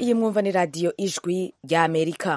iyi mwumva ni radiyo ijwi rya amerika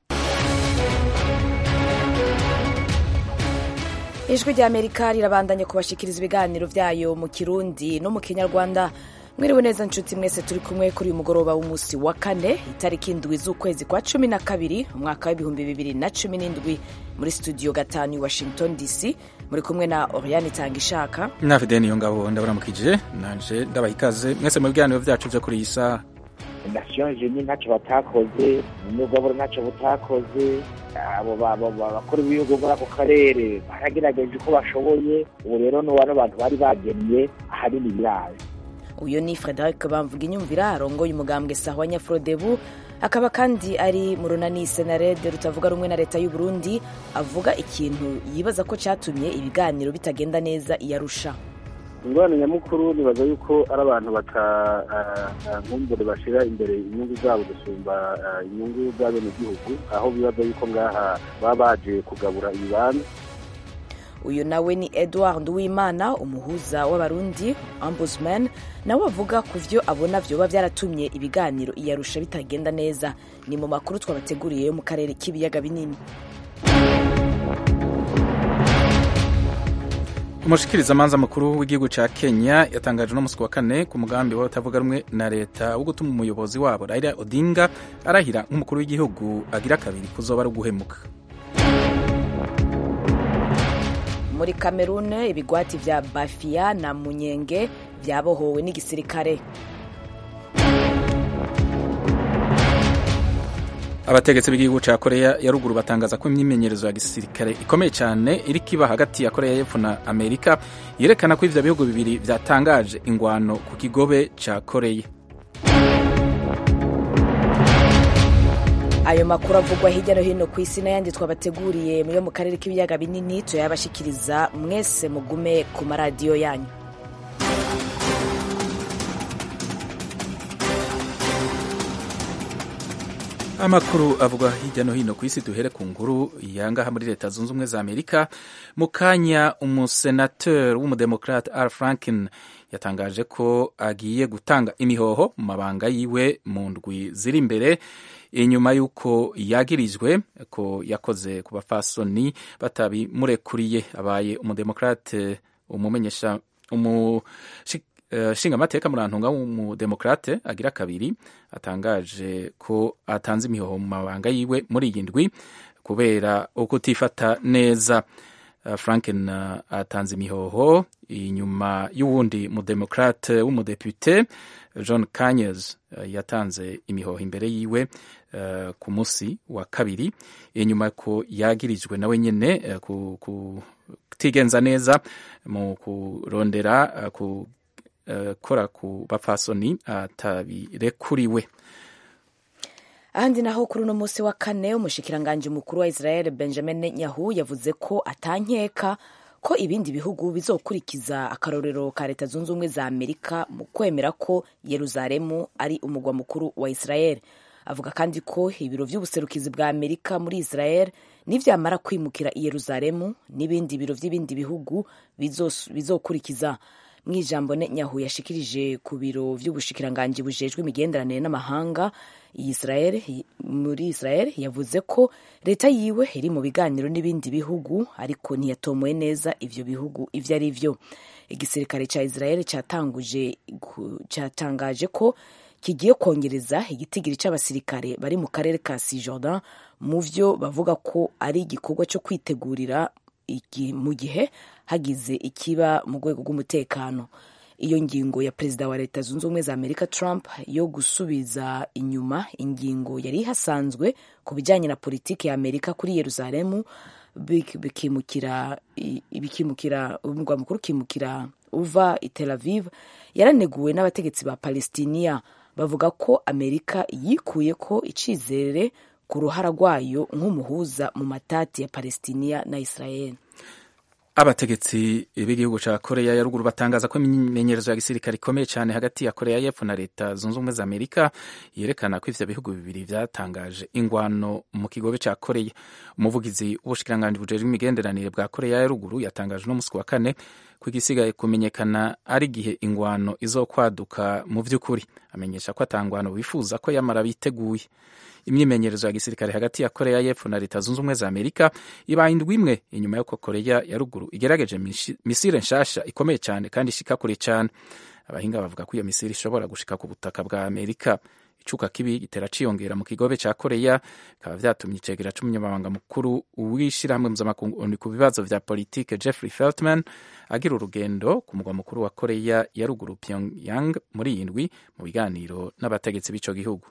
ijwi rya amerika rirabandanya kubashikiriza ibiganiro byayo mu kirundi no mu kinyarwanda mwiriwe neza nshuti mwese turi kumwe kuri uyu mugoroba w'umunsi wa kane itariki indwi z'ukwezi kwa cumi na kabiri umwaka w'ibihumbi bibiri na cumi n'indwi muri studio gatanu i washington dc muri kumwe na oriane itanga ishaka nafide niyo ngabo ndaburamukije nanje ndabaha ikaze mwese mu biganiro byacu byo kuri iyi saha nation jeni ntacyo batakoze n'ubwabura ntacyo butakoze abo bakora ibihugu muri ako karere baragerageje uko bashoboye ubu rero ni bano bantu bari bagennye ahanini birazi uyu ni frederic bamvuga inyumvira arongoye umugambwe sahwa nyafrodebu akaba kandi ari mu runani senarede rutavuga rumwe na leta y'u Burundi avuga ikintu yibaza ko cyatumye ibiganiro bitagenda neza iyarusha ingorane nyamukuru nibaza yuko ari abantu batankumbure bashyira imbere inyungu zabo gusumba inyungu z'abenegihugu aho bibaza yuko ngaha baba baje kugabura ibibanza uyu nawe ni edward uwimana umuhuza w'abarundi ombudsman nawe avuga ku byo abona byoba byaratumye ibiganiro iyarusha bitagenda neza ni mu makuru twabateguriye yo mu karere k'ibiyaga binini umushikirizamanza mukuru w'igihugu cya kenya yatangaje uno munsi wa kane ku mugambi w'abatavuga rumwe na leta wo gutuma umuyobozi wabo raila odinga arahira nk'umukuru w'igihugu agira kabiri kuzoba ari uguhemuka muri kamerune ibigwati vya bafia na munyenge vyabohowe n'igisirikare abategetsi b'igihugu cya koreya ya ruguru batangaza ko imyimenyerezo ya gisirikare ikomeye cyane iri kiba hagati ya koreya y'epfo na amerika yerekana ko ivyo bihugu bibiri vyatangaje ingwano ku kigobe ca koreya ayo makuru avugwa hirya no hino ku isi n'ayandi twabateguriye yo mu karere k'ibiyaga binini tuyabashikiriza mwese mugume ku maradiyo yanyu amakuru avugwa hirya no hino ku isi duhere ku nkuru yangaha muri leta zunze ubumwe za amerika mu kanya umusenateri w'umudemokrate al franken yatangaje ko agiye gutanga imihoho mu mabanga yiwe mu ndwi ziri imbere inyuma y'uko yagirijwe ko yakoze ku bafasoni batabimurekuriye abaye umudemokrate umumenyesha nshingamateka murantunga w'umudemokrate agira kabiri atangaje ko atanze imihoho mu mabanga yiwe muri iyi ndwi kubera ukutifata neza franken atanze imihoho inyuma y'uwundi mudemokrate w'umudepute john kanyes yatanze imihoho imbere yiwe ku munsi wa kabiri inyuma ko yagirijwe nawe nyine kutigenza neza mu kurondera gukora ku bapfasoni atabirekuriwe ahandi naho kuri uno munsi wa kane umushikiranganji mukuru wa israel benjamin netanyahu yavuze ko atankeka ko ibindi bihugu bizokurikiza akarorero ka leta zunze ubumwe za amerika mu kwemera ko yeruzalemu ari umugwa mukuru wa israel avuga kandi ko ibiro by'ubuserukizi bwa amerika muri israel nivyamara kwimukira i yeruzalemu n'ibindi biro by'ibindi bihugu bizokurikiza mu ijambo Netanyahu yashikirije ku biro by'ubushikiranganji bujejwe imigenderanire n'amahanga Israel muri Israel yavuze ko leta yiwe iri mu biganiro n'ibindi bihugu ariko ntiyatomoye neza ivyo bihugu ivyo ari vyo igisirikare ca Israel catanguje cyatangaje ko kigiye kongereza igitigiri c'abasirikare bari mu karere ka Cisjordan mu vyo bavuga ko ari igikorwa cyo kwitegurira mu gihe hagize ikiba mu rwego rw'umutekano iyo ngingo ya perezida wa leta zunze ubumwe za amerika trump yo gusubiza inyuma ingingo yari ihasanzwe ku bijyanye na politiki ya amerika kuri yeruzalemu bikimukira bikimukira umurwa mukuru ukimukira uva i tel aviv yaraneguwe n'abategetsi ba palestiniya bavuga ko amerika yikuye ko icizere ku ruhara rwayo nk'umuhuza mu matati ya palestiniya na israel abategetsi b'igihugu cya koreya ya ruguru batangaza ko imyimenyerezo ya gisirikare ikomeye cyane hagati ya koreya y'epfo na leta zunze ubumwe za amerika yerekana ko ivyo bihugu bibiri vyatangaje ingwano mu kigobe cya koreya umuvugizi w'ubushikiranganji bujejwe imigenderanire bwa koreya ya ruguru yatangaje uno musi wa kane ko igisigaye kumenyekana ari igihe ingwano izokwaduka mu by'ukuri amenyesha ko atangwano bifuza ko yamara biteguye imyimenyerezo ya gisirikare hagati ya koreya y'epfo na leta zunze ubumwe za amerika ibaye indwi imwe inyuma y'uko koreya ya ruguru igerageje misile nshasha ikomeye cyane kandi ishika kure cyane abahinga bavuga ko iyo misile ishobora gushika ku butaka bwa amerika icuka kibi gitera ciyongera mu kigobe ca koreya bikaba vyatumye icegera c'umunyamabanga mukuru w'ishirahamwe mpuzamakungu ku bibazo vya politike jeffrey feltman agira urugendo ku mugwa mukuru wa koreya ya ruguru pyongyang muri iyi ndwi mu biganiro n'abategetsi b'ico gihugu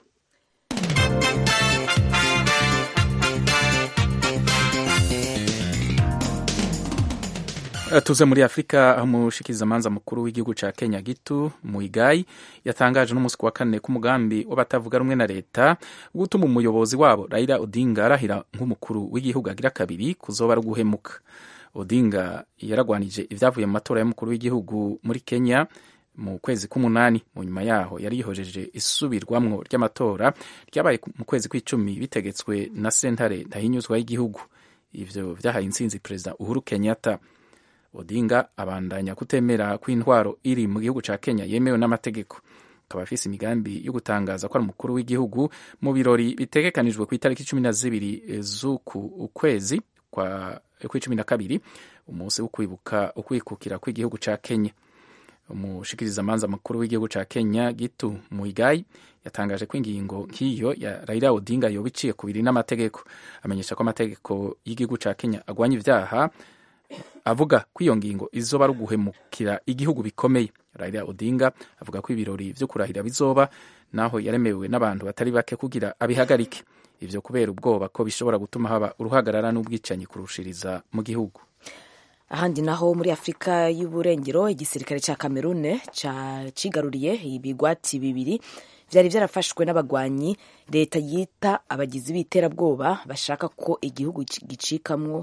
tuze muri afurika aho umushikirizamanza mukuru w'igihugu ca kenya gitu muigai yatangaje n'umunsi ku wa kane k'umugambi w'abatavuga rumwe na leta wo gutuma umuyobozi wabo raila odinga arahira nk'umukuru w'igihugu agira kabiri kuzoba ari uguhemuka odinga yaragwanije ibyavuye mu matora y'umukuru w'igihugu muri kenya mu kwezi k'umunani mu nyuma yaho yari yihojeje isubirwamwo ry'amatora ryabaye mu kwezi kw'icumi bitegetswe na sentare ndahinyuzwa y'igihugu ivyo vyahaye intsinzi perezida uhuru kenyatta odinga abandanya kutemera ko intwaro iri mu gihugu ca kenya yemewe n'amategeko akaba afise imigambi yo gutangaza ko ari umukuru w'igihugu mu birori bitegekanijwe ku itariki cumi na zibiri z'uku ukwezi kwa kw'icumi na kabiri umunsi wo kwibuka ukwikukira kw'igihugu ca kenya umushikirizamanza mukuru w'igihugu ca kenya gitu muigai yatangaje ko ingingo nk'iyo ya raila odinga yoba iciye kubiri n'amategeko amenyesha ko amategeko y'igihugu ca kenya agwanya ivyaha avuga ko iyo ngingo izoba ari uguhemukira igihugu bikomeye raila odinga avuga ko ibirori vyo kurahira bizoba naho yaremewe n'abantu batari bake kugira abihagarike ivyo kubera ubwoba ko bishobora gutuma haba uruhagarara n'ubwicanyi kurushiriza mu gihugu ahandi naho muri afurika y'uburengero igisirikare cya kamerune cigaruriye ibigwati bibiri vyari vyarafashwe n'abagwanyi leta yita abagizi b'iterabwoba bashaka ko igihugu gicikamwo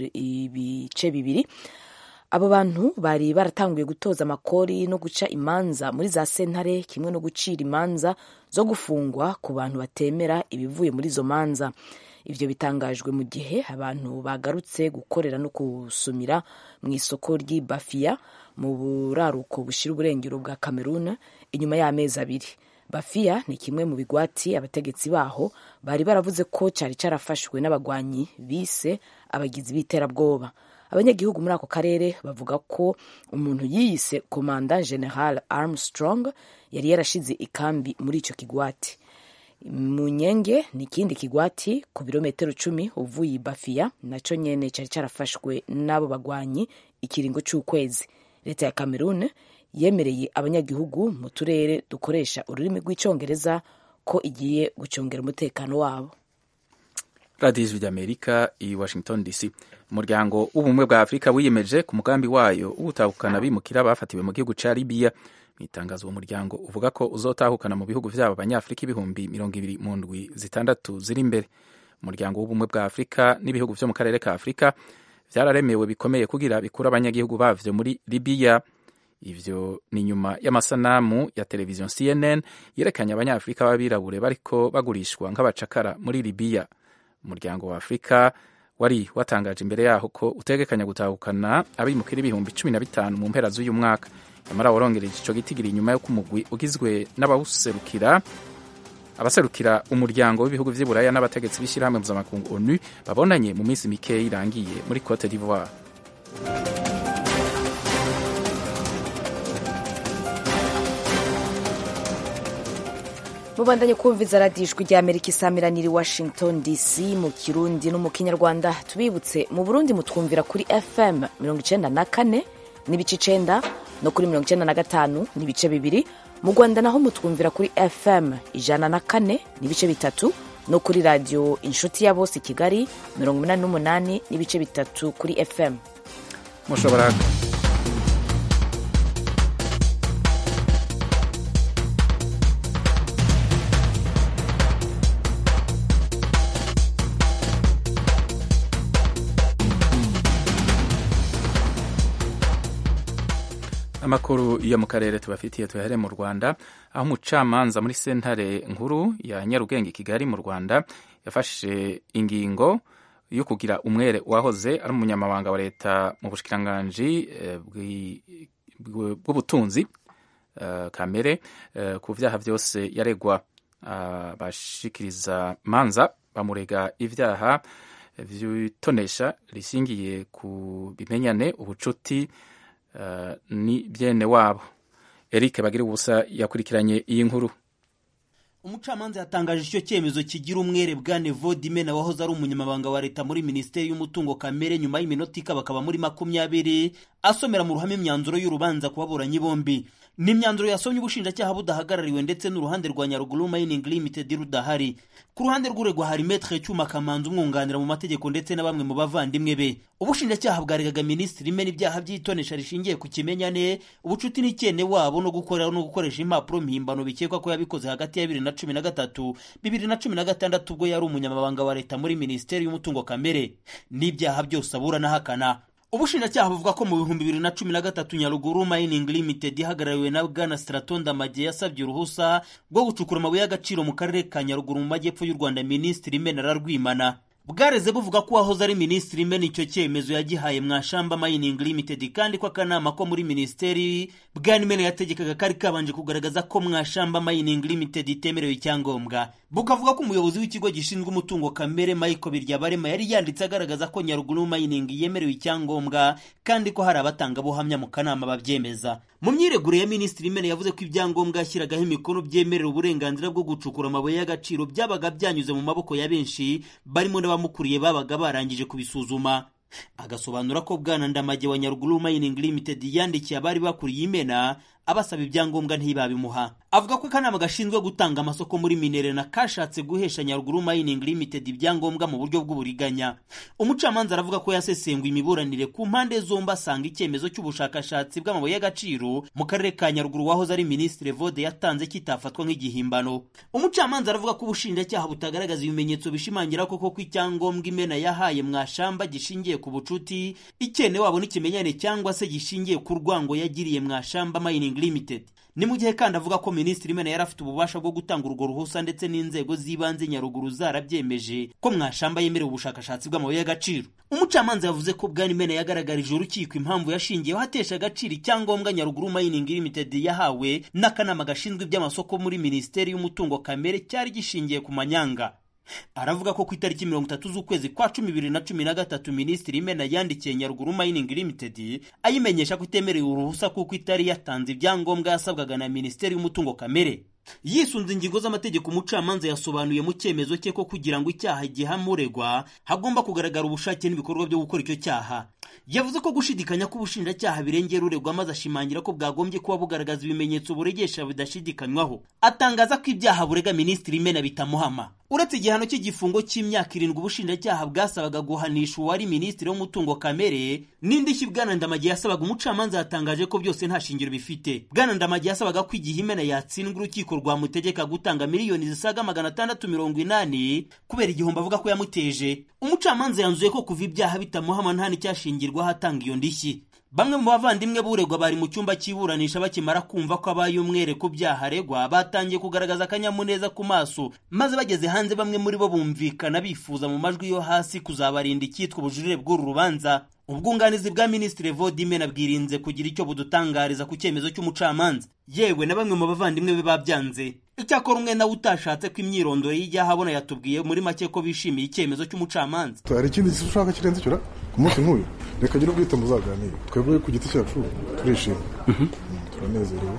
ibice bibiri abo bantu bari baratanguye gutoza amakori no guca imanza muri za sentare kimwe no gucira imanza zo gufungwa ku bantu batemera ibivuye muri izo manza ivyo bitangajwe mu gihe abantu bagarutse gukorera no gusumira mu isoko ry'i bafiya mu buraruko bushira uburengero bwa kamerun inyuma y'amezi abiri bafiya ni kimwe mu bigwati abategetsi baho bari baravuze ko cyari carafashwe n'abagwanyi bise abagizi b'iterabwoba abanyagihugu muri ako karere bavuga ko umuntu yiyise komanda general armstrong yari yarashize ikambi muri ico kigwati munyenge ni ikindi kigwati ku birometero cumi uvuye bafiya naco nyene cari carafashwe n'abo bagwanyi ikiringo c'ukwezi leta ya cameroon yemereye abanyagihugu mu turere dukoresha ururimi rw'icyongereza ko igiye gucungera umutekano wabo radiyo ijwi ry'amerika i washington dc umuryango w'ubumwe bwa afurika wiyemeje ku mugambi wayo w'ubutahukana bimukira bafatiwe mu gihugu ca libiya mu itangazo uwo muryango uvuga ko uzotahukana mu bihugu vyabo abanyafurika ibihumbi mirongo ibiri mu ndwi zitandatu ziri imbere umuryango w'ubumwe bwa afurika n'ibihugu vyo mu karere ka afurika vyararemewe bikomeye kugira bikura abanyagihugu bavyo muri libiya ivyo ni nyuma y'amasanamu ya televiziyo cnn yerekanye abanyafurika b'abirabure bariko bagurishwa nk'abacakara muri libiya umuryango wa afurika wari watangaje imbere yaho ko utegekanya gutahukana abimukira ibihumbi cumi na bitanu mu mpera z'uyu mwaka nyamara warongereje ico gitigiri inyuma y'uko umugwi ugizwe n'abawuserukira abaserukira umuryango w'ibihugu vy'i buraya n'abategetsi b'ishyirahamwe mpuzamakungu onu babonanye mu minsi mikeya irangiye muri cote d'ivoire mubandanye kumviza radiyo ijwi rya amerika isamiraniye i washington dc mu kirundi no mu kinyarwanda tubibutse mu burundi mutwumvira kuri fm mirongo icenda na kane n'ibice icenda no kuri mirongo icenda na gatanu n'ibice bibiri mu rwanda naho mutwumvira kuri fm ijana na kane n'ibice bitatu no kuri radiyo inshuti ya bose i kigali mirongo umunani n'umunani n'ibice bitatu kuri fm mushobora amakuru yo mu karere tubafitiye tuyahere mu rwanda aho umucamanza muri sentare nkuru ya nyarugenge kigali mu rwanda yafashe ingingo yo kugira umwere wahoze ari umunyamabanga wa leta mu bushikiranganji bw'ubutunzi kamere ku vyaha vyose yaregwa abashikiriza manza bamurega ivyaha vyitonesha rishingiye ku bimenyane ubucuti ni byene wabo Eric bagira ubusa yakurikiranye iyi nkuru umucamanza yatangaje icyo cyemezo kigira umwere bwa nevodimena wahoze ari umunyamabanga wa leta muri minisiteri y'umutungo kamere nyuma y'iminota ikabakaba muri makumyabiri asomera mu ruhame imyanzuro y'urubanza ku baburanyi bombi ni imyanzuro yasomye ubushinjacyaha budahagarariwe ndetse n'uruhande rwa nyaruguru mining limited rudahari ku ruhande rw'uregwa hari metre cyuma kamanzi umwunganira mu mategeko ndetse na bamwe mu bavandimwe be ubushinjacyaha bwaregaga minisitiri imena ibyaha by'itonesha rishingiye ku kimenyane ubucuti n'icyene wabo no gukorera no gukoresha impapuro mpimbano bikekwa ko yabikoze hagati ya bibiri na cumi na gatatu bibiri na cumi na gatandatu ubwo yari umunyamabanga wa leta muri minisiteri y'umutungo kamere n'ibyaha byose aburana ahakana ubushinjacyaha buvuga ko mu bihumbi bibiri na cumi na gatatu nyaruguru mining limited ihagarariwe na bwana straton damage yasabye uruhusa rwo gucukura amabuye y'agaciro mu karere ka nyaruguru mu majyepfo y'u rwanda minisitiri imena ararwimana bwareze buvuga ko uwahoze ari minisitiri imena icyo cyemezo yagihaye mwashamba mining limited kandi ko akanama ko muri minisiteri bwana imena yategekaga kari kabanje kugaragaza ko mwashamba mining limited itemerewe icyangombwa bukavuga ko umuyobozi w'ikigo gishinzwe umutungo kamere michael biryabarema yari yanditse agaragaza ko nyaruguru mining yemerewe icyangombwa kandi ko hari abatangabuhamya mu kanama babyemeza mu myiregure ya minisitiri imena yavuze ko ibyangombwa yashyiragaho imikono byemerera uburenganzira bwo gucukura amabuye y'agaciro byabaga byanyuze mu maboko ya benshi barimo n'abamukuriye babaga barangije kubisuzuma agasobanura ko bwana ndamage wa nyaruguru mining limited yandikiye abari bakuriye imena abasaba ibyangombwa ntibabimuha avuga ko akanama gashinzwe gutanga amasoko muri minerena kashatse guhesha nyaruguru mining limited ibyangombwa mu buryo bw'uburiganya umucamanza aravuga ko yasesenguye imiburanire ku mpande zombi asanga icyemezo cy'ubushakashatsi bw'amabuye y'agaciro mu karere ka nyaruguru wahoze ari minisitiri vode yatanze kitafatwa nk'igihimbano umucamanza aravuga ko ubushinjacyaha butagaragaza ibimenyetso bishimangira koko ko icyangombwa imena yahaye mwashamba gishingiye ku bucuti icyene wabo n'ikimenyane cyangwa se gishingiye ku rwango yagiriye mwashamba mining limited ni mu gihe kandi avuga ko minisitiri imena yari afite ububasha bwo gutanga urwo ruhusa ndetse n'inzego z'ibanze nyaruguru zarabyemeje ko mwashamba yemerewe ubushakashatsi bw'amabuye y'agaciro umucamanza yavuze ko bwana imena yagaragarije urukiko impamvu yashingiyeho atesha agaciro icyangombwa nyaruguru mining limited yahawe n'akanama gashinzwe iby'amasoko muri minisiteri y'umutungo kamere cyari gishingiye ku manyanga aravuga ko ku itariki mirongo itatu z'ukwezi kwa cumi bibiri na cumi na gatatu minisitiri imena yandikiye nyaruguru mining limited ayimenyesha ko itemerewe uruhusa kuko itari yatanze ibyangombwa yasabwaga na minisiteri y'umutungo kamere yisunze ingingo z'amategeko umucamanza yasobanuye mu cyemezo cye ko kugira ngo icyaha gihamuregwa hagomba kugaragara ubushake n'ibikorwa byo gukora icyo cyaha yavuze ko gushidikanya ko ubushinjacyaha birengera uregwa maze ashimangira ko bwagombye kuba bugaragaza ibimenyetso buregesha bidashidikanywaho atangaza ko ibyaha burega minisitiri imena bitamuhama uretse igihano cy'igifungo cy'imyaka irindwi ubushinjacyaha bwasabaga guhanisha uwari minisitiri w'umutungo kamere n'indishyi bwana ndamage yasabaga umucamanza yatangaje ko byose nta shingiro bifite bwana ndamage yasabaga ko igihe imena yatsindwa urukiko rwamutegeka gutanga miliyoni zisaga magana atandatu mirongo inani kubera igihombo avuga ko yamuteje umucamanza yanzuye ko kuva ibyaha bitamuhama nta n'icyashingirwaho atanga iyo ndishyi bamwe mu bavandimwe b'uregwa bari mu cyumba cy'iburanisha bakimara kumva ko abaye umwere ku byaha aregwa batangiye kugaragaza akanyamuneza ku maso maze bageze hanze bamwe muri bo bumvikana bifuza mu majwi yo hasi kuzabarinda icyitwa ubujurire bw'uru rubanza ubwunganizi bwa minisitiri vodimena bwirinze kugira icyo budutangariza ku cyemezo cy'umucamanza yewe na bamwe mu bavandimwe be babyanze icyakora umwe nawe utashatse ko imyirondoro y'ijya ahabona yatubwiye muri make ko bishimiye icyemezo cy'umucamanza hari ikindi ushaka kirenze icyo ku munsi nk'uyu reka gira ubwite muzaganire twebwe ku giti cyacu turishimye turanezerewe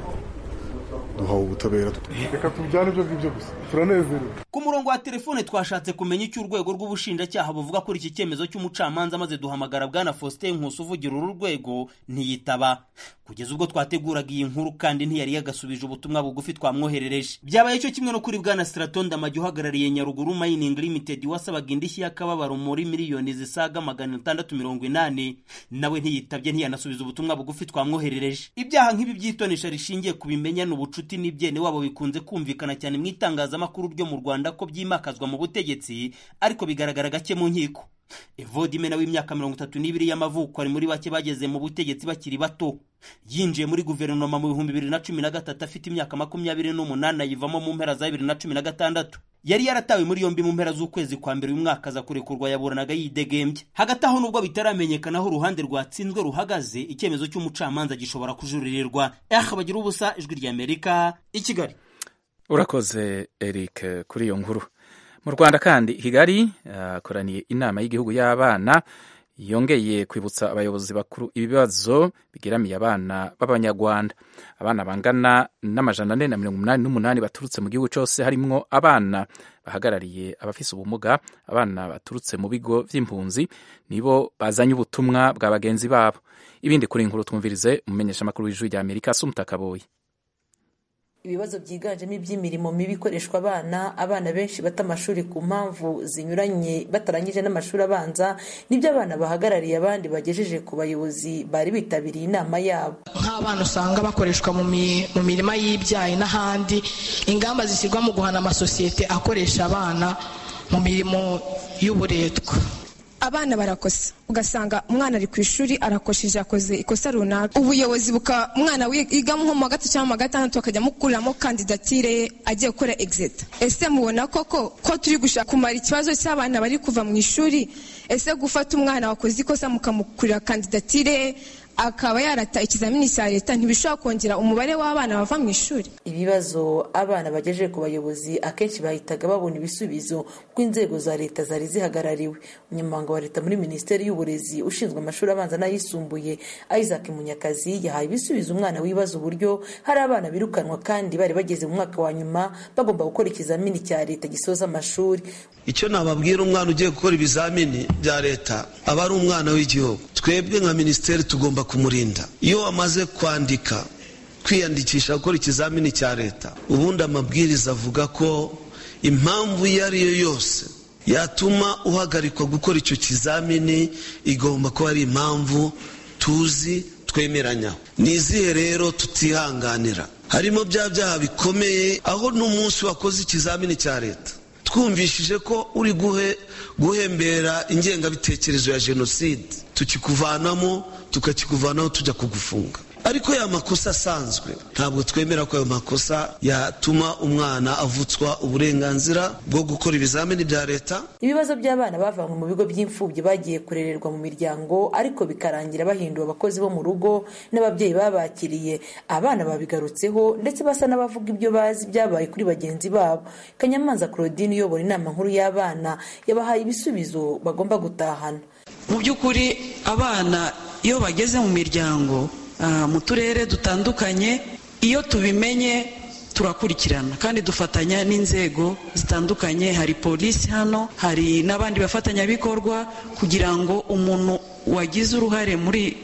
duhawe ubutabera reka tubyane ibyo ngibyo gusa turanezerewe ku murongo wa telefone twashatse kumenya icyo urwego rw'ubushinjacyaha buvuga kuri iki cyemezo cy'umucamanza maze duhamagara bwana faustin nkusi uvugira uru rwego ntiyitaba kugeza ubwo twateguraga iyi nkuru kandi ntiyari yagasubije ubutumwa bugufi twamwoherereje byabaye cyo kimwe no kuri bwana straton damage uhagarariye nyaruguru mining limited wasabaga indishyi y'akababaro muri miliyoni zisaga magana atandatu mirongo inani nawe ntiyitabye ntiyanasubiza ubutumwa bugufi twamwoherereje ibyaha nk'ibi by'itonesha rishingiye ku bimenyane ubucuti n'ibyene wabo bikunze kumvikana cyane mu itangazamakuru ryo mu rwanda ko byimakazwa mu butegetsi ariko bigaragara gake mu nkiko evodimena w'imyaka mirongo itatu n'ibiri y'amavuko ari muri bake bageze mu butegetsi bakiri bato yinjiye muri guverinoma mu bihumbi bibiri na cumi na gatatu afite imyaka makumyabiri n'umunani ayivamo mu mpera za bibiri na cumi na gatandatu yari yaratawe muri yombi mu mpera z'ukwezi kwa mbere uyu mwaka aza kurekurwa yaburanaga yidegembye hagati aho nubwo bitaramenyekana aho uruhande rwatsinzwe ruhagaze icyemezo cy'umucamanza gishobora kujuririrwa eh bagira ubusa ijwi ry'amerika i kigali urakoze eric kuri iyo nkuru mu rwanda kandi kigali hakoraniye inama y'igihugu y'abana yongeye kwibutsa abayobozi bakuru ibibazo bigeramiye abana b'abanyarwanda abana bangana n'amajana ane na mirongo umunani n'umunani baturutse mu gihugu cyose harimwo abana bahagarariye abafise ubumuga abana baturutse mu bigo by'impunzi nibo bazanye ubutumwa bwa bagenzi babo ibindi kuri inkuru twumvirize umumenyeshamakuru w'ijwi rya amerika asumutakaboye ibibazo byiganjemo iby'imirimo mibi ikoreshwa abana abana benshi bata amashuri ku mpamvu zinyuranye batarangije n'amashuri abanza nibyo abana bahagarariye abandi bagejeje ku bayobozi bari bitabiriye inama yabo nk'abana usanga bakoreshwa mu mirima y'ibyayi n'ahandi ingamba zishyirwa mu guhana amasosiyete akoresha abana mu mirimo y'uburetwa abana barakosa ugasanga umwana ari ku ishuri arakosheje akoze ikosa runaka ubuyobozi buka umwana wiga nko mu wa gatatu cyangwa mu wa gatandatu bakajya mukuriramo kandidatire ye agiye gukora exeta ese mubona koko ko turi gushaka kumara ikibazo cy'abana bari kuva mu ishuri ese gufata umwana wakoze ikosa mukamukurira kandidatire ye akaba yarata ikizamini cya leta ntibishobora kongera umubare w'abana bava mu ishuri ibibazo abana bagejeje ku bayobozi akenshi bahitaga babona ibisubizo kuko inzego za leta zari zihagarariwe umunyamabanga wa leta muri minisiteri y'uburezi ushinzwe amashuri abanza n'ayisumbuye isaac munyakazi yahaye ibisubizo umwana wibaza uburyo hari abana birukanwa kandi bari bageze mu mwaka wa nyuma bagomba gukora ikizamini cya leta gisoza amashuri icyo nababwira umwana ugiye gukora ibizamini bya leta aba ari umwana w'igihugu twebwe nka minisiteri tugomba kumurinda iyo wamaze kwandika kwiyandikisha gukora ikizamini cya leta ubundi amabwiriza avuga ko impamvu iyo ari yo yose yatuma uhagarikwa gukora icyo kizamini igomba kuba ari impamvu tuzi twemeranyaho ni izihe rero tutihanganira harimo bya byaha bikomeye aho n'umunsi wakoze ikizamini cya leta twumvishije ko uri guhembera ingengabitekerezo ya jenoside tukikuvanamo tukakikuvanaho tujya kugufunga ariko ya makosa asanzwe ntabwo twemera ko ayo makosa yatuma umwana avutswa uburenganzira bwo gukora ibizamini bya leta ibibazo by'abana bavanywe mu bigo by'imfubyi bagiye kurererwa mu miryango ariko bikarangira bahinduwe abakozi bo mu rugo n'ababyeyi babakiriye abana babigarutseho ndetse basa n'abavuga ibyo bazi byabaye kuri bagenzi babo kanyamanza claudine uyobora inama nkuru y'abana yabahaye ibisubizo bagomba gutahana mu by'ukuri abana iyo bageze mu miryango mu turere dutandukanye iyo tubimenye turakurikirana kandi dufatanya n'inzego zitandukanye hari polisi hano hari n'abandi bafatanyabikorwa kugira ngo umuntu wagize uruhare muri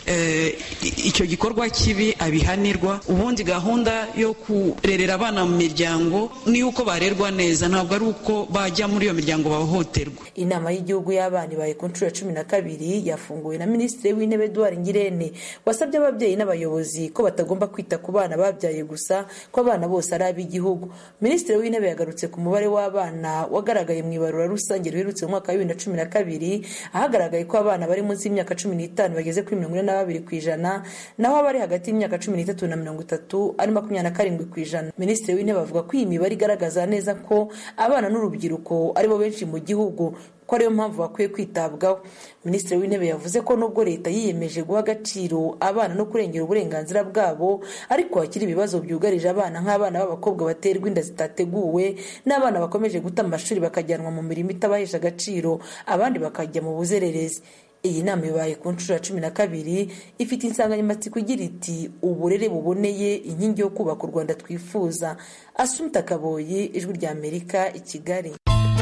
icyo gikorwa kibi abihanirwa ubundi gahunda yo kurerera abana mu miryango ni uko barerwa neza ntabwo ari uko bajya muri iyo miryango bahohoterwa inama y'igihugu y'abana ibaye ku nshuro ya cumi na kabiri yafunguwe na minisitiri w'intebe eduard ngirente wasabye ababyeyi n'abayobozi ko batagomba kwita ku bana babyaye gusa ko abana bose ari ab'igihugu minisitiri w'intebe yagarutse ku mubare w'abana wagaragaye mu ibarura rusange riherutse mu mwaka wa bibiri na cumi na kabiri ahagaragaye ko abana bari munsi y'imyaka cumi n'itanu bageze kuri mirongo ine na babiri ku ijana naho abari hagati y'imyaka cumi n'itatu na mirongo itatu ari makumyabiri na karindwi ku ijana minisitiri w'intebe avuga ko iyi mibare igaragaza neza ko abana n'urubyiruko aribo benshi mu gihugu ko ariyo mpamvu bakwiye kwitabwaho minisitiri w'intebe yavuze ko nubwo leta yiyemeje guha agaciro abana no kurengera uburenganzira bwabo ariko hakiri ibibazo byugarije abana nk'abana b'abakobwa baterwa inda zitateguwe n'abana bakomeje guta amashuri bakajyanwa mu mirimo itabahesha agaciro abandi bakajya mu buzererezi iyi nama ibaye ku nshuro ya cumi na kabiri ifite insanganyamatsiko igira iti uburere buboneye inkingi yo kubaka u rwanda twifuza asumta kaboyi ijwi rya amerika i kigali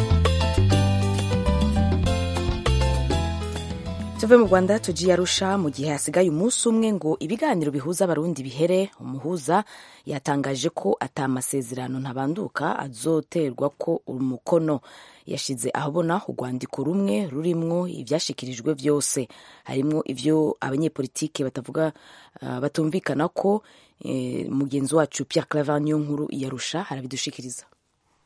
tuve mu rwanda tugiye arusha mu gihe hasigaye umunsi umwe ngo ibiganiro bihuza abarundi bihere umuhuza yatangaje ko atamasezerano ntabanduka azoterwa ko umukono yashyize ahabona urwandiko rumwe rurimwo ibyashyikirijwe byose harimo ibyo abanyepolitike batavuga uh, batumvikana ko eh, mugenzi wacu Pierre Claver niyo nkuru yarusha arabidushikiriza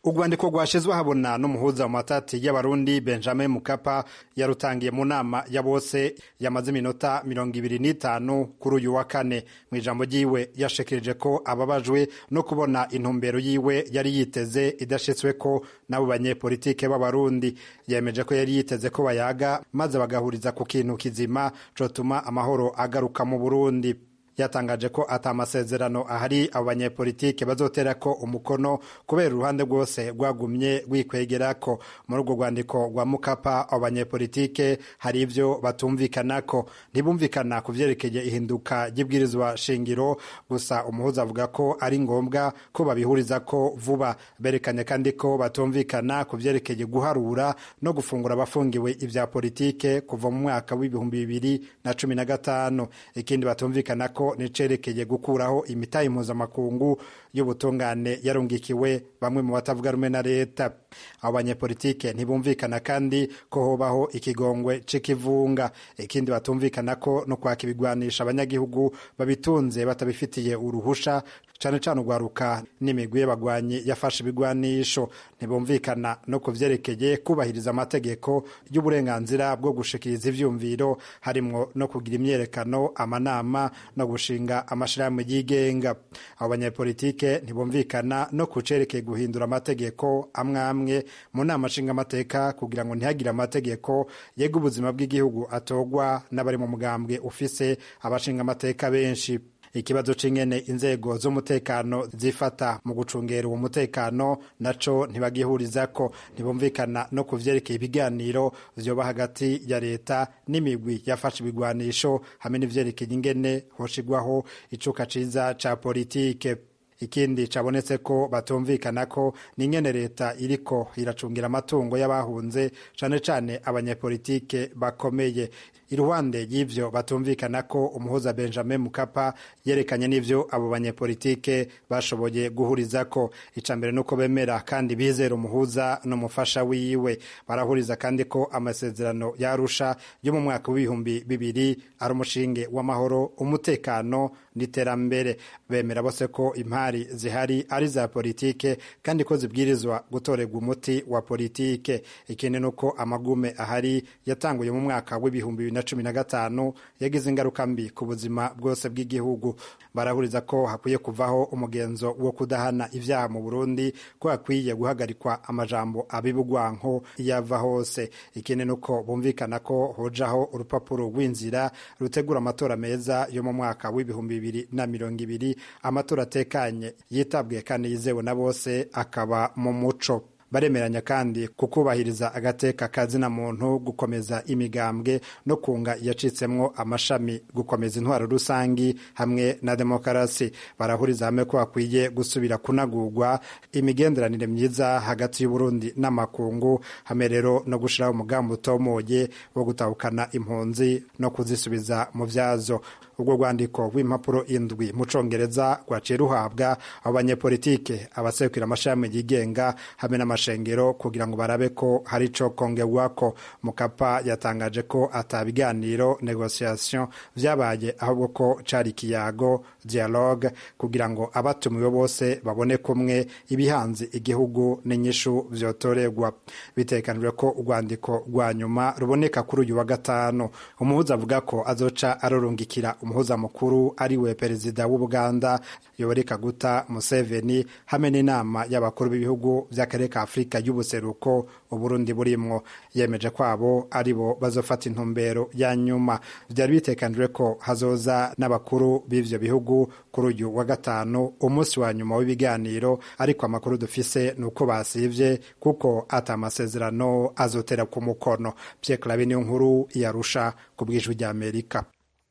urwandiko rwashizwe habona n'umuhuza mu matati y'abarundi benjamin mukapa yarutangiye mu nama ya bose yamaze iminota mirongo ibiri n'itanu kuri uyu wa kane mu ijambo ryiwe yashikirije ko ababajwe no kubona intumbero yiwe yari yiteze idashitswe ko n'abo banyepolitike b'abarundi yemeje ko yari yiteze ko bayaga maze bagahuriza ku kintu kizima cotuma amahoro agaruka mu burundi yatangaje ko ata amasezerano ahari abo banyepolitike bazotera ko umukono kubera uruhande rwose rwagumye rwikwegerako muri urwo rwandiko rwa mukapa abo banyepolitike hari ivyo batumvikanako ntibumvikana ku vyerekeye ihinduka ry'ibwirizwa shingiro gusa umuhuza avuga ko ari ngombwa ko babihurizako vuba berekanye kandi ko batumvikana ku vyerekeye guharura no gufungura abafungiwe ivya politike kuva mu mwaka w'ibihumbi bibiri na cumi na gatanu ikindi batumvikana ko nicerekeye gukuraho imitahe mpuzamakungu y'ubutungane yarungikiwe bamwe mu batavuga rumwe na leta abo banyepolitike ntibumvikana kandi ko hobaho ikigongwe c'ikivunga ikindi batumvikana ko no kwaka ibigwanisha abanyagihugu babitunze batabifitiye uruhusha cane cane urwaruka n'imigwi y'abagwanyi yafashe ibigwanisho ntibumvikana no ku vyerekeye kubahiriza amategeko y'uburenganzira bwo gushikiriza ivyumviro harimwo no kugira imyerekano amanama no gushinga amashirahamwe yigenga abo banyepolitike ntibumvikana no ku cerekeye guhindura amategeko amwe amwe mu nama nshingamateka kugira ngo ntihagire amategeko yega ubuzima bw'igihugu atogwa n'abari mu mugambwe ufise abashingamateka benshi ikibazo c'ingene inzego z'umutekano zifata mu gucungera uwo mutekano naco ntibagihurizako ntibumvikana no ku vyerekeye ibiganiro vyoba hagati ya leta n'imigwi yafashe ibigwanisho hamwe n'ivyerekeye ingene hoshigwaho icuka ciza ca politike ikindi cabonetse ko batumvikana ko n'ingene leta iriko iracungira amatungo y'abahunze cane cane abanyepolitike bakomeye iruhande y'ivyo batumvikana ko umuhuza benjamin mukapa yerekanye n'ivyo abo banyepolitike bashoboye guhurizako ica mbere nuko bemera kandi bizera umuhuza n'umufasha wiwe barahuriza kandi ko amasezerano yarusha yo mu mwaka w'ibihumbi bibiri ari umushinge w'amahoro umutekano n'iterambere bemera bose ko impari zihari ari za politike kandi ko zibwirizwa gutorerwa umuti wa politike ikindi nuko amagume ahari yatanguye mu mwaka w'ibihumbi bibiri na cumi na gatanu yagize ingaruka mbi ku buzima bwose bw'igihugu barahuriza ko hakwiye kuvaho umugenzo wo kudahana ibyaha mu burundi ko hakwiye guhagarikwa amajambo abibugwanko iyo ava hose ikindi nuko bumvikana ko hojaho urupapuro rw'inzira rutegura amatora meza yo mu mwaka w'ibihumbi bibiri na mirongo ibiri amatora atekanye yitabwe kandi yizewe na bose akaba mu muco baremeranya kandi kukubahiriza agateka kazina muntu gukomeza imigambwe no kunga yacitsemwo amashami gukomeza intwaro rusangi hamwe na demokarasi barahuriza hamwe ko hakwiye gusubira kunagurwa imigenderanire myiza hagati y'uburundi n'amakungu hamwe rero no gushiraho umugambi utomoye wo gutahukana impunzi no kuzisubiza mu vyazo ubwo rwandiko rw'impapuro indwi mu congereza rwaciye ruhabwa abo banyepolitike abasekura amashami yigenga hamwe n'amashengero kugira ngo barabe ko hari ico kongerwako mukapa yatangaje ko ata biganiro negociation vyabaye ahubwo ko cari ikiyago dialogue kugira ngo abatumiwe bose babone kumwe ibihanze igihugu n'inyishu vyotorerwa bitekanijwe ko urwandiko rwa nyuma ruboneka kuri uyu wa gatanu umuhuza avuga ko azoca arorungikira umuhuza mukuru ari we perezida w'ubuganda yoweri kaguta museveni hamwe n'inama y'abakuru b'ibihugu by'akarere ka afurika y'ubuseruko uburundi burimwo yemeje ko abo ari bo bazofata intumbero ya nyuma byari bitekanijwe ko hazoza n'abakuru b'ivyo bihugu kuri uyu wa gatanu umunsi wa nyuma w'ibiganiro ariko amakuru dufise ni uko basivye kuko ata amasezerano azotera ku mukono pierre clave niyo nkuru yarusha ku bw'ijwi ry'amerika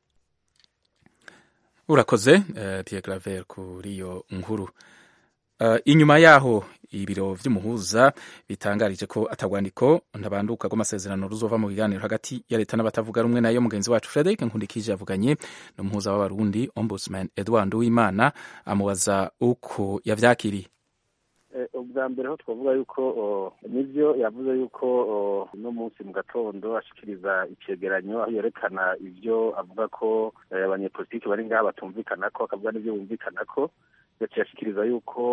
urakoze uh, Pierre Claver kuri iyo nkuru uh, inyuma yaho ibiro vy'umuhuza bitangarije ko atagwandiko ntabanduka rw'amasezerano ruzova mu biganiro hagati ya leta n'abatavuga rumwe nayo mugenzi wacu Frederic Nkundikije yavuganye n'umuhuza w'abarundi Ombudsman Edouard Uwimana amubaza uko yavyakiriye ubwa mbere ho twavuga yuko nibyo yavuze yuko uno munsi mu gatondo ashikiriza icegeranyo aho yerekana ibyo avuga ko abanyepolitiki bari ngaha batumvikana ko akavuga n'ibyo bumvikana ko yaciye ashikiriza yuko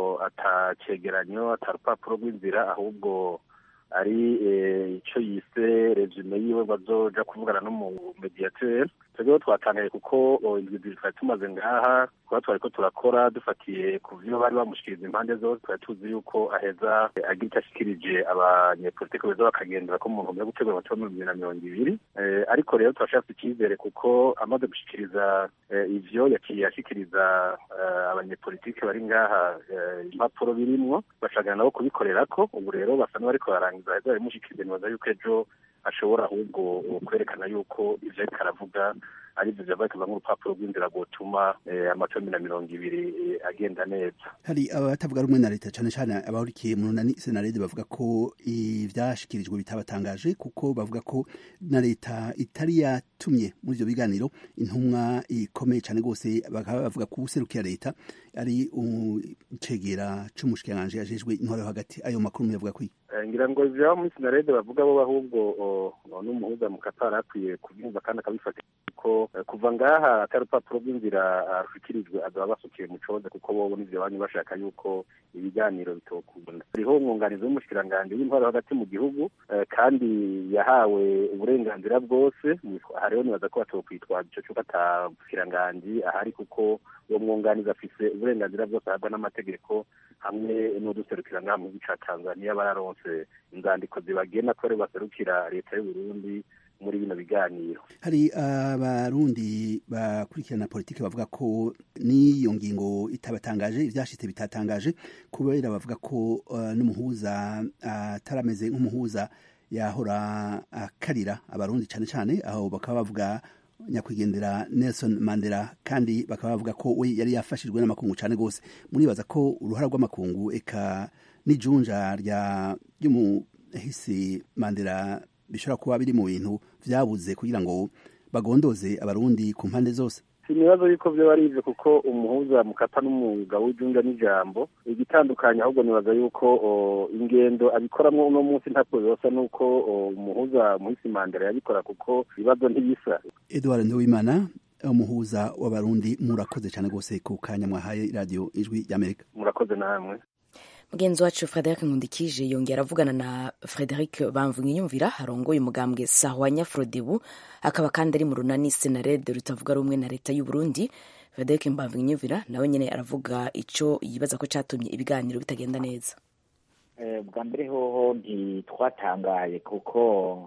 atacegeranyo atarupapuro rw'inzira ahubwo ari icyo yise resume yiwe bazoja kuvugana n'umumediateur twebweho twatangaye kuko indwi zibiri twari tumaze ngaha kuba twari ko turakora dufatiye ku vyo bari bamushikiriza impande zose twari tuzi yuko aheza agira icyo ashikirije abanyepolitike beza bakagendera ko mu ntumbero yo gutegura amatora mu bibiri na mirongo ibiri ariko rero turashatse icyizere kuko amaze gushikiriza ivyo yaciye ashikiriza abanyepolitike bari ngaha impapuro birimwo bashagana nabo kubikorerako ubu rero basa n'abariko barangiza aheza babimushikiriza nibaza yuko ejo ashobora ahubwo kwerekana yuko ivyo ariko aravuga ari byo byava bikava nk'urupapuro rw'inzira rwotuma amatora bibiri na mirongo ibiri agenda neza hari abatavuga rumwe na leta cyane cyane abahurikiye mu runani senarede bavuga ko ivyashikirijwe bitabatangaje kuko bavuga ko na leta itari yatumye muri ivyo biganiro intumwa ikomeye cyane rwose bakaba bavuga ko userukira leta ari icegera c'umushikiranganji yajejwe intwaro yo hagati ayo makuru muyavuga kwiye ngira ngo ivyabo muri sinarede bavuga bo ahubwo n'umuhuza mu katari akwiye kubyumva kandi akabifata ko kuva ngaha atari urupapuro rw'inzira rushikirijwe azaba basukiye mu coze kuko bobo n'ivyo banyu bashaka yuko ibiganiro bitokunda hariho umwunganizi w'umushikiranganji w'intwaro hagati mu gihugu kandi yahawe uburenganzira bwose hariho nibaza ko batokwitwaza ico cuko ata mushikiranganji ahari kuko uwo mwunganizi afise uburenganzira bwose ahabwa n'amategeko hamwe n'uduserukira ngaha mu gihugu ca tanzaniya bararonse inzandiko zibagena ko aribo baserukira leta y'uburundi muri bino biganiro hari abarundi bakurikirana politiki bavuga ko n'iyo ngingo itabatangaje ivyashitse bitatangaje kubera bavuga ko uh, n'umuhuza atarameze uh, nk'umuhuza yahora akarira uh, abarundi cane cane aho bakaba bavuga nyakwigendera Nelson Mandela kandi bakaba bavuga ko we yari yafashijwe n'amakungu cane gose muribaza ko uruhara rw'amakungu eka n'ijunja rya ry'umuhisi Mandela bishobora kuba biri mu bintu vyabuze kugira ngo bagondoze abarundi ku mpande zose sinibazo yuko vyo ari ivyo kuko umuhuza mukapa n'umwuga w'ijunja n'ijambo igitandukanye ahubwo nibaza yuko ingendo abikoramwo uno munsi ntako yosa nuko umuhuza muhisi mandela yabikora kuko ibibazo ntibisa edward nduwimana umuhuza w'abarundi murakoze cyane rwose ku kanya mwahaye radiyo ijwi ry'amerika murakoze namwe mugenzi wacu frederic nkundikije yongera avugana na frederic bamvunyiyumvira arongoye umugambwe sahwa nyafrodebu akaba kandi ari mu runani senarede rutavuga rumwe na leta y'u Burundi frederic mbamvunyiyumvira nawe nyine aravuga icyo yibaza ko cyatumye ibiganiro bitagenda neza bwa mbere hoho ntitwatangaye kuko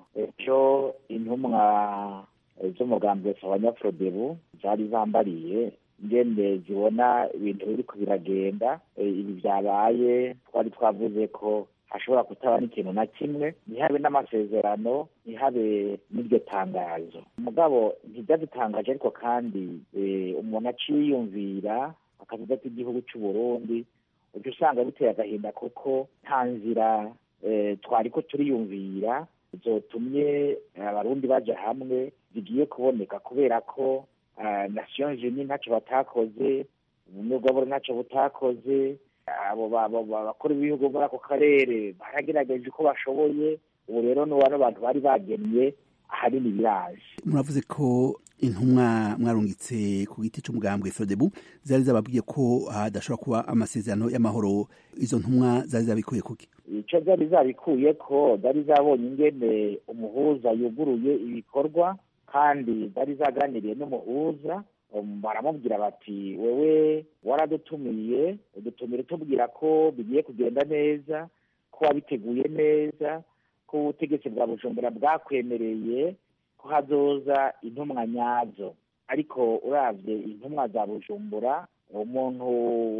ejo intumwa z'umugambwe sahwa nyafrodebu zari zambariye ngende zibona ibintu biriko biragenda ibi byabaye twari twavuze ko hashobora kutaba n'ikintu na kimwe ntihabe n'amasezerano ntihabe n'iryo tangazo mugabo ntibyadutangaje ariko kandi umuntu aciyumvira akavuga ati igihugu cy'u Burundi ujya usanga biteye agahinda kuko nta nzira twari ko turiyumvira zotumye abarundi baja hamwe zigiye kuboneka kubera ko nations unies ntacyo batakoze ubumwe bw'aboro ntacyo butakoze abo bakora ibihugu muri ako karere baragerageje uko bashoboye ubu rero ni bano bantu bari bagennye ahanini biraje muravuze ko intumwa mwarungitse ku giti cy'umugambwe frodebu zari zababwiye ko hadashobora kuba amasezerano y'amahoro izo ntumwa zari zabikuye kuki icyo zari zabikuye ko zari zabonye ingene umuhuza yuguruye ibikorwa kandi zari zaganiriye n'umuhuza baramubwira bati wewe waradutumiye udutumire tubwira ko bigiye kugenda neza ko wabiteguye neza ko ubutegetsi bwa bujumbura bwakwemereye ko hazoza intumwa nyazo ariko urabye intumwa za bujumbura umuntu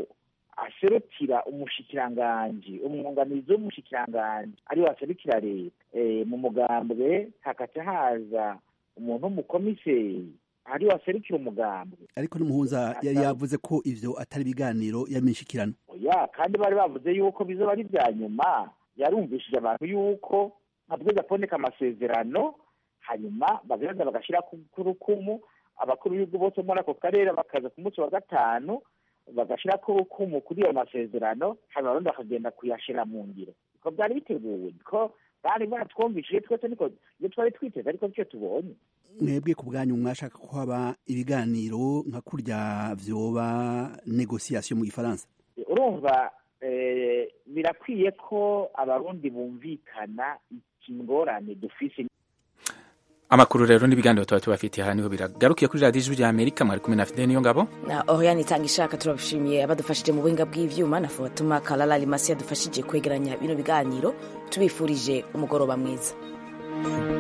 aserukira umushikiranganji umwunganizi w'umushikiranganji ariwe aserukira leta mu mugambwe hakaca haza umuntu w'umukomiseri ari waserukira umugambwe ariko n'umuhuza yari yavuze ko ivyo atari ibiganiro y'amishikirano ya kandi bari bavuze yuko bizoba ari vya nyuma yarumvishije abantu yuko habwiza kuboneka amasezerano hanyuma bagaza bagashira ku rukumu abakuru b'ibihugu bose muri ako karere bakaza ku munsi wa gatanu bagashira ku rukumu kuri ayo masezerano hanyuma abarundi bakagenda kuyashira mu ngiro ko byari biteguwe ko bari baratwumvishije twese niko iyo twari twiteze ariko nicyo tubonye mwebwe ku bwanyu mwashaka ko haba ibiganiro nka kurya vyoba negociation mu gifaransa urumva birakwiye ko abarundi bumvikana ingorane dufise amakuru rero n'ibiganiro tuba tubafitiye aha niho biragarukiye kuri radiyo ijwi rya amerika mwari kumwe na fide niyo ngabo na oriane itanga ishaka turabashimiye abadufashije mu buhinga bw'ivyuma na fatuma kalala limasi yadufashije kwegeranya bino biganiro tubifurije umugoroba mwiza